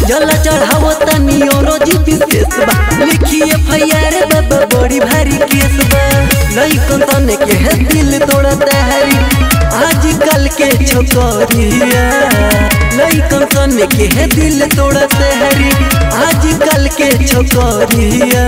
जला चढ़ावो तनी औरोजी विशेष बा लिखिए फैयार बाबा बड़ी भारी केस बा लइकन तने के है दिल तोड़ता है आजकल के छोकरिया लइकन तने के है दिल तोड़ता है आजकल के छोकरिया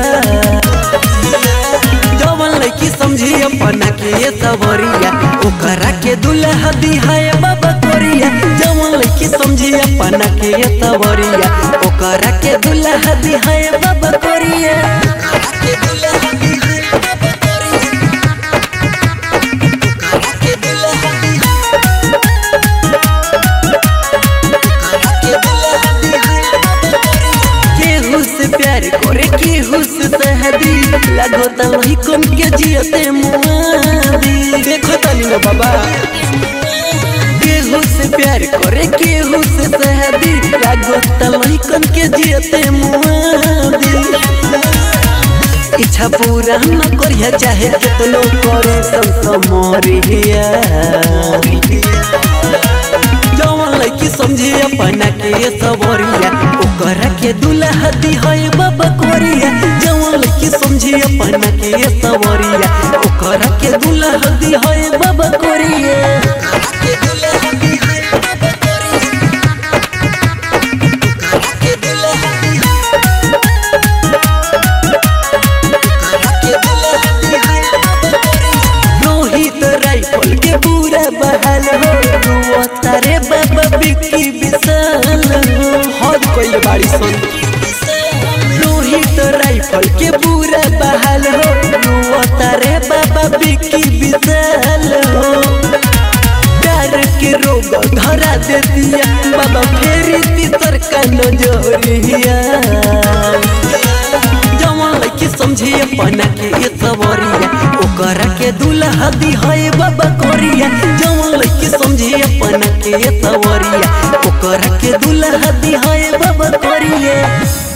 जवन लड़की समझी अपना के ये सवरिया ओकरा के दुल्हा दिहाए बाबा कोरिया जवन लड़की समझी अपना के ये सवरिया ओकरा के दुल्हा दिहाए बाबा कोरिया केहू से प्यार करे केहू से सहदी लागो त वही कम के जियते मुआदी देखो तनी ना बाबा केहू से प्यार करे केहू से सहदी लागो त वही कम के जियते मुआदी इच्छा पूरा न करिया चाहे कितनो करे संग मरिया जवन लड़की समझी अपना के ये सबरिया ओकरा के दुल्हा दी है बाबा कोरिया जवन लड़की समझी अपना के ये सबरिया ओकरा के दुल्हा दी है बाबा कोरिया रोहित राइफल के पूरा बहाल हो रुआ तारे बाबा बिक्की विशाल हो हद कोई बाड़ी सुन रोहित राइफल के पूरा बहाल हो रुआ तारे बाबा बिक्की विशाल हो प्यार के रोग धरा दे दिया बाबा फेरी तीसर का नजरिया जवन लड़की समझी अपना के ये सवरिया ओकरा के दुल्हा दी है बाबा कोरिया जवन लड़की समझी अपना के ये सवरिया ओकरा के दुल्हा दी है बाबा कोरिया